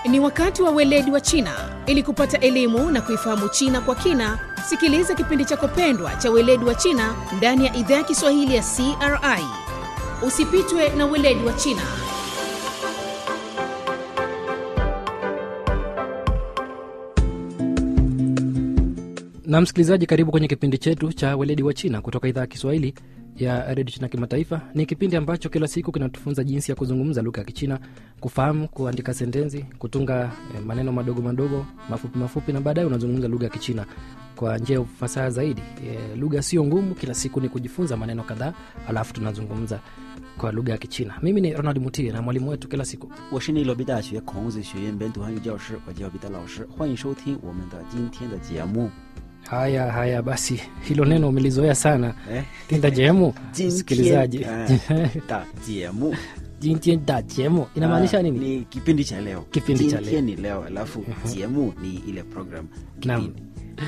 Ni wakati wa weledi wa China. Ili kupata elimu na kuifahamu China kwa kina, sikiliza kipindi chako pendwa cha weledi wa China ndani ya idhaa ya Kiswahili ya CRI. Usipitwe na weledi wa China. na msikilizaji karibu kwenye kipindi chetu cha weledi wa china kutoka idhaa ya kiswahili ya redio china kimataifa ni kipindi ambacho kila siku kinatufunza jinsi ya kuzungumza lugha ya kichina kufahamu kuandika sentensi kutunga eh, maneno madogo madogo mafupi mafupi na baadaye unazungumza lugha ya kichina kwa njia ya ufasaha zaidi e, lugha sio ngumu kila siku ni kujifunza maneno kadhaa alafu tunazungumza kwa lugha ya kichina mimi ni ronald mutie na mwalimu wetu kila siku 我是内罗毕大学孔子学院本土汉语教师，我叫彼得老师，欢迎收听我们的今天的节目。 haya haya basi hilo neno umelizoea sana 哎， tinda jemu 今 msikilizaji 天哎的节目 jintienda jemu inamaanisha Ah, nini Ni kipindi cha leo. Kipindi cha leo. 今天ni leo, alafu jemu ni ile program. Naam. Kipindi.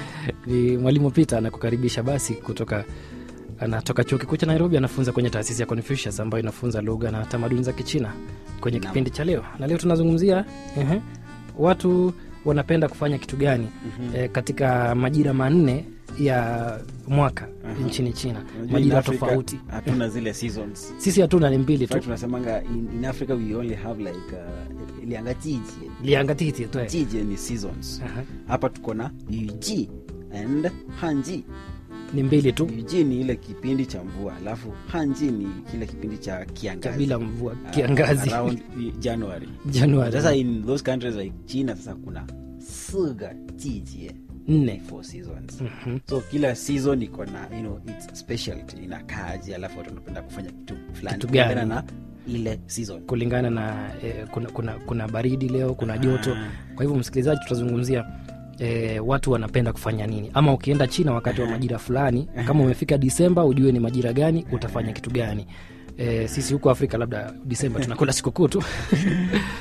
ni mwalimu Peter anakukaribisha basi kutoka anatoka chuo kikuu cha Nairobi, anafunza kwenye taasisi ya Confucius ambayo inafunza lugha na tamaduni za Kichina kwenye Naam. kipindi cha leo. Na leo tunazungumzia ehe, watu wanapenda kufanya kitu gani eh, katika majira manne ya mwaka nchini China, Unajua in majira Africa, tofauti. Hatuna zile seasons. Sisi hatuna, ni mbili In fact, tu, tunasemanga in, in Africa we only have like uh, ilianga jiji. liangatiti tu eh. Jiji ni seasons. Aha. Hapa tuko na yuji and hanji. ni mbili tu Yuji ni ile kipindi cha mvua, alafu hanji ni kile kipindi cha cha kiangazi. bila mvua, Uh, kiangazi around January. Januari Sasa in those countries like China sasa kuna siga jijie nne. four seasons. Mhm. So kila season iko na you know its specialty inakaaje, alafu watu wanapenda kufanya kitu fulani Kitu kulingana gani? na ile season. kulingana na eh, kuna, kuna, kuna baridi leo kuna joto kwa hivyo msikilizaji tutazungumzia eh, watu wanapenda kufanya nini ama ukienda china wakati wa majira fulani kama umefika disemba ujue ni majira gani utafanya kitu gani eh, sisi huko afrika labda disemba tunakula sikukuu tu